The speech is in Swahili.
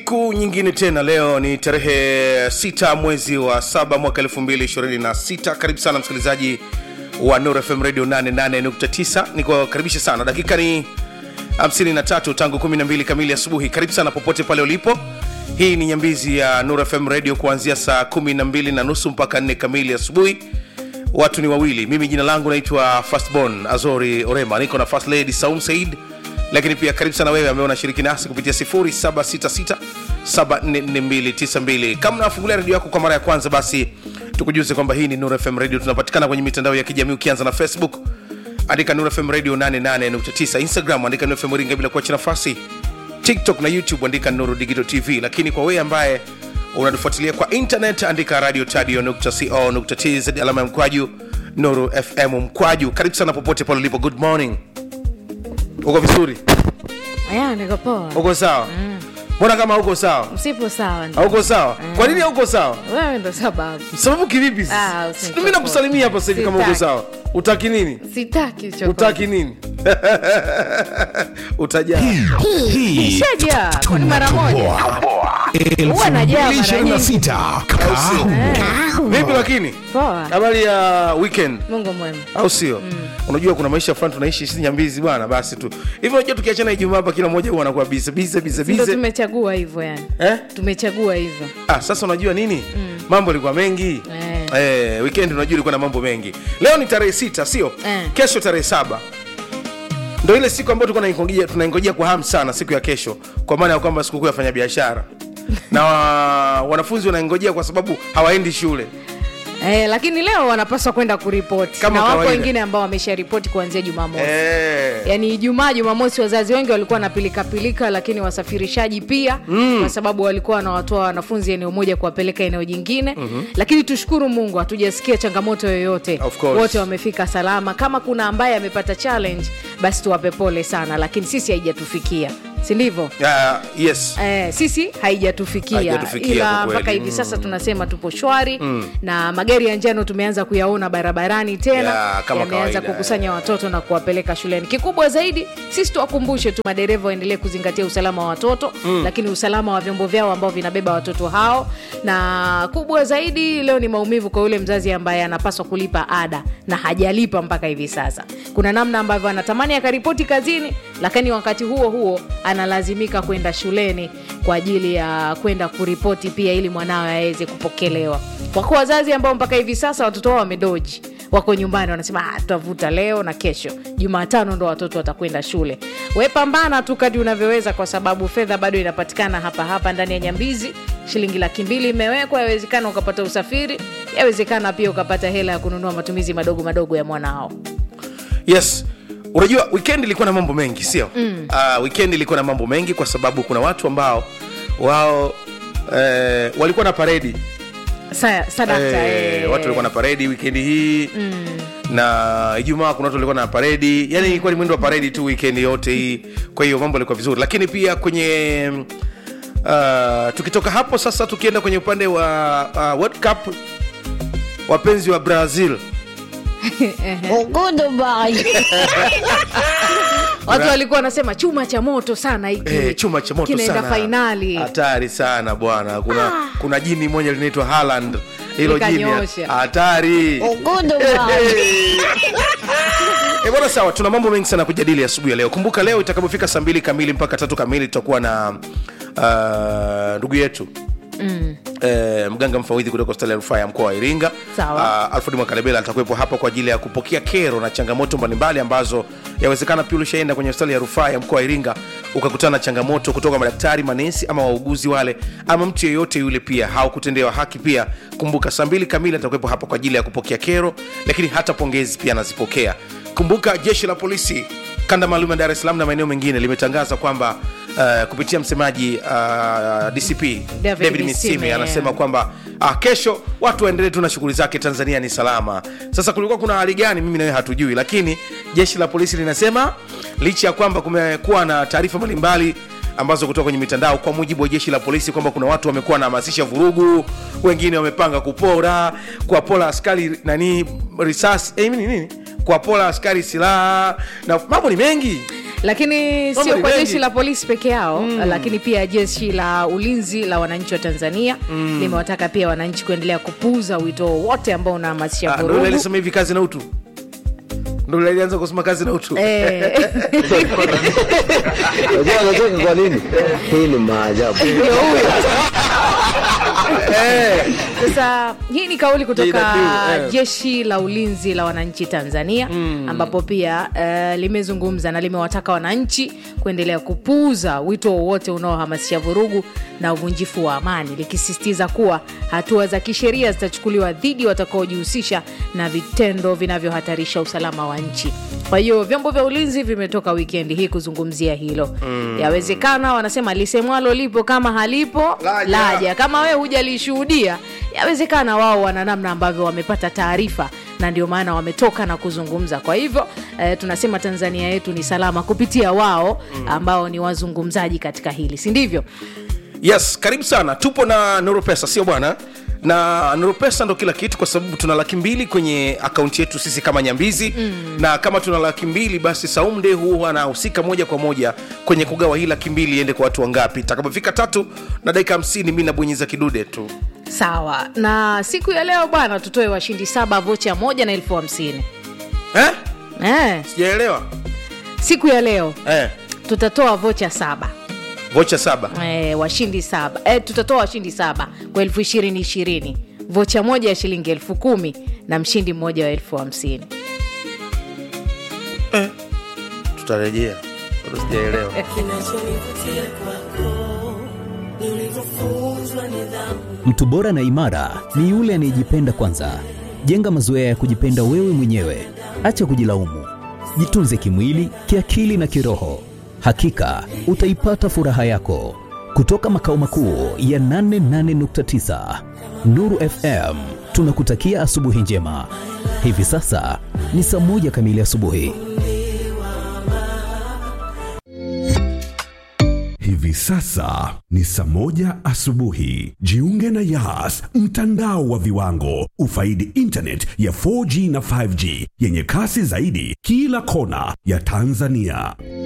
siku nyingine tena leo ni tarehe sita mwezi wa saba mwaka 226 karibu sana msikilizaji wa Nuru FM radio 88.9 nikukaribisha sana dakika ni 53 tangu 12 kamili asubuhi karibu sana popote pale ulipo hii ni nyambizi ya Nuru FM radio kuanzia saa 12 na nusu mpaka 4 kamili asubuhi watu ni wawili mimi jina langu naitwa fastborn azori orema niko na first lady saum said lakini pia karibu sana wewe ambaye unashiriki nasi kupitia 0766744292 kama unafungulia redio yako kwa mara ya kwanza basi tukujuze kwamba hii ni Nuru FM radio tunapatikana kwenye mitandao ya kijamii ukianza na facebook andika Nuru FM radio 88.9 instagram andika Nuru FM ringa bila kuacha nafasi tiktok na youtube andika nuru digital tv lakini kwa wewe ambaye unatufuatilia kwa internet andika radio tadio.co.tz alama ya mkwaju nuru fm mkwaju karibu sana popote pale ulipo good morning uko vizuri Aya, niko poa. uko sawa mbona kama uko sawa Msipo sawa ndio. hauko sawa kwa nini hauko sawa Wewe ndo sababu. sababu kivipi Ah, usinichokoze. mimi nakusalimia hapa sasa hivi kama uko Sitaki. sawa utaki nini Sitaki chochote. utaki nini utajaa Nishajaa kwa mara moja. Huwa najaa mara nyingi. 2026 Kaa. vipi lakini Poa. habari ya weekend Mungu mwema. au sio unajua kuna maisha fulani tunaishi sisi nyambizi bwana basi tu hivi unajua tukiachana ijumaa hapa kila mmoja huwa anakuwa bize bize bize Ndio bize tumechagua hivyo yani. eh? Tumechagua hivyo. ah, sasa unajua nini mambo yalikuwa mengi Eh. Eh, weekend unajua ilikuwa na mambo mengi leo ni tarehe sita sio Eh. kesho tarehe saba ndo ile siku ambayo tulikuwa tunaingojea- tunaingojea kwa hamu sana siku ya kesho kwa maana ya kwamba sikukuu ya fanya biashara na wa, wanafunzi wanaingojea kwa sababu hawaendi shule Eh, lakini leo wanapaswa kwenda kuripoti Kama na wako kawaida. wengine ambao wamesharipoti kuanzia Jumamosi. eh. yaani ijumaa jumamosi wazazi wengi walikuwa na pilikapilika lakini wasafirishaji pia mm. kwa sababu walikuwa wanawatoa wanafunzi eneo moja kuwapeleka eneo jingine mm-hmm. lakini tushukuru mungu hatujasikia changamoto yoyote Of course. wote wamefika salama kama kuna ambaye amepata challenge basi tuwape pole sana lakini sisi haijatufikia si ndivyo Ah, yes Eh, sisi haijatufikia Haijatufikia kwa ila kweli. mpaka hivi sasa tunasema tupo shwari na magari ya njano tumeanza kuyaona barabarani tena Ya, kama yameanza kawaida, kukusanya watoto na kuwapeleka shuleni kikubwa zaidi sisi tuwakumbushe tu madereva waendelee kuzingatia usalama wa watoto lakini usalama wa vyombo vyao ambao vinabeba watoto hao na kubwa zaidi leo ni maumivu kwa yule mzazi ambaye anapaswa kulipa ada na hajalipa mpaka hivi sasa kuna namna ambavyo anatamani akaripoti kazini lakini wakati huo huo analazimika kwenda shuleni kwa ajili ya kwenda kuripoti pia ili mwanawe aweze kupokelewa wako wazazi ambao mpaka hivi sasa watoto wao wamedoji wako nyumbani wanasema "Ah, tutavuta leo na kesho jumatano ndo watoto watakwenda shule we pambana tu kadi unavyoweza kwa sababu fedha bado inapatikana hapa hapa ndani ya nyambizi shilingi laki mbili imewekwa yawezekana ukapata usafiri yawezekana pia ukapata hela ya kununua matumizi madogo madogo ya mwanao yes unajua weekend ilikuwa na mambo mengi sio mm. uh, weekend ilikuwa na mambo mengi kwa sababu kuna watu ambao wao eh, walikuwa na paredi Sa, sadakta eh, eh. watu walikuwa na paredi wikendi hii mm. na ijumaa kuna watu walikuwa na paredi yani ilikuwa ni mwendo wa paredi tu wikendi yote hii kwa hiyo mambo yalikuwa vizuri lakini pia kwenye uh, tukitoka hapo sasa tukienda kwenye upande wa uh, world cup wapenzi wa brazil watu walikuwa wanasema chuma cha moto sana hiki Eh, chuma cha moto kinaenda sana fainali hatari sana bwana kuna kuna jini moja linaitwa Haaland hilo jini Likanyoosha. hatari Eh, bwana sawa tuna mambo mengi sana kujadili asubuhi ya leo kumbuka leo itakapofika saa mbili kamili mpaka tatu kamili tutakuwa na ah, ndugu yetu mm. Eh, mganga mfawidhi kutoka hospitali ya rufaa ya mkoa wa iringa Sawa. uh, alfred mwakalebela atakuwepo hapa kwa ajili ya kupokea kero na changamoto mbalimbali ambazo yawezekana pia ulishaenda kwenye hospitali ya rufaa ya mkoa wa iringa ukakutana na changamoto kutoka madaktari manesi ama wauguzi wale ama mtu yeyote yule pia haukutendewa haki pia kumbuka saa mbili kamili atakuwepo hapa kwa ajili ya kupokea kero lakini hata pongezi pia anazipokea kumbuka jeshi la polisi kanda maalum ya dar es salaam na maeneo mengine limetangaza kwamba uh, kupitia msemaji uh, dcp David david Misime, misime anasema kwamba ah, kesho watu waendelee tu na shughuli zake tanzania ni salama sasa kulikuwa kuna hali gani mimi nawe hatujui lakini jeshi la polisi linasema licha ya kwamba kumekuwa na taarifa mbalimbali ambazo kutoka kwenye mitandao kwa mujibu wa jeshi la polisi kwamba kuna watu wamekuwa wanahamasisha vurugu wengine wamepanga kupora kuwapora askari nani risasi eh, nini nini kuwapora askari silaha na mambo ni mengi lakini Mambo sio ni kwa mengi. jeshi la polisi peke yao mm. lakini pia jeshi la ulinzi la wananchi wa tanzania mm. limewataka pia wananchi kuendelea kupuuza wito wowote ambao unahamasisha Ah, ndo vurugu yule alisema hivi kazi na utu ndo yule alianza kusema kazi na utu Eh, Unajua anacheka kwa nini? Hii ni maajabu. ndio huyo sasa hii ni kauli kutoka JW, eh. jeshi la ulinzi la wananchi tanzania mm. ambapo pia uh, limezungumza na limewataka wananchi kuendelea kupuuza wito wowote unaohamasisha vurugu na uvunjifu wa amani likisisitiza kuwa hatua za kisheria zitachukuliwa dhidi watakaojihusisha na vitendo vinavyohatarisha usalama wa nchi kwa hiyo vyombo vya ulinzi vimetoka wikendi hii kuzungumzia hilo mm. yawezekana wanasema lisemwalo lipo kama halipo Laja. laja kama wewe hujalishuhudia yawezekana wao wana namna ambavyo wamepata taarifa na ndio maana wametoka na kuzungumza kwa hivyo eh, tunasema tanzania yetu ni salama kupitia wao ambao ni wazungumzaji katika hili si ndivyo yes karibu sana tupo na nuropesa sio bwana na nuropesa ndo kila kitu kwa sababu tuna laki mbili kwenye akaunti yetu sisi kama nyambizi mm. na kama tuna laki mbili basi saumde huwa anahusika moja kwa moja kwenye kugawa hii laki mbili iende kwa watu wangapi takapofika tatu na dakika hamsini mi nabonyeza kidude tu sawa na siku ya leo bwana tutoe washindi saba vocha moja na elfu hamsini eh? eh, sijaelewa siku ya leo eh. tutatoa vocha saba vocha saba e, washindi saba e, tutatoa washindi saba kwa elfu ishirini ishirini vocha moja ya shilingi elfu kumi na mshindi mmoja wa elfu hamsini tutarejea bado sijaelewa Mtu bora na imara ni yule anayejipenda kwanza. Jenga mazoea ya kujipenda wewe mwenyewe, acha kujilaumu. Jitunze kimwili, kiakili na kiroho. Hakika utaipata furaha yako. Kutoka makao makuu ya 88.9 Nuru FM, tunakutakia asubuhi njema. Hivi sasa ni saa moja kamili asubuhi. Hivi sasa ni saa moja asubuhi. Jiunge na Yas, mtandao wa viwango. Ufaidi internet ya 4G na 5G yenye kasi zaidi kila kona ya Tanzania.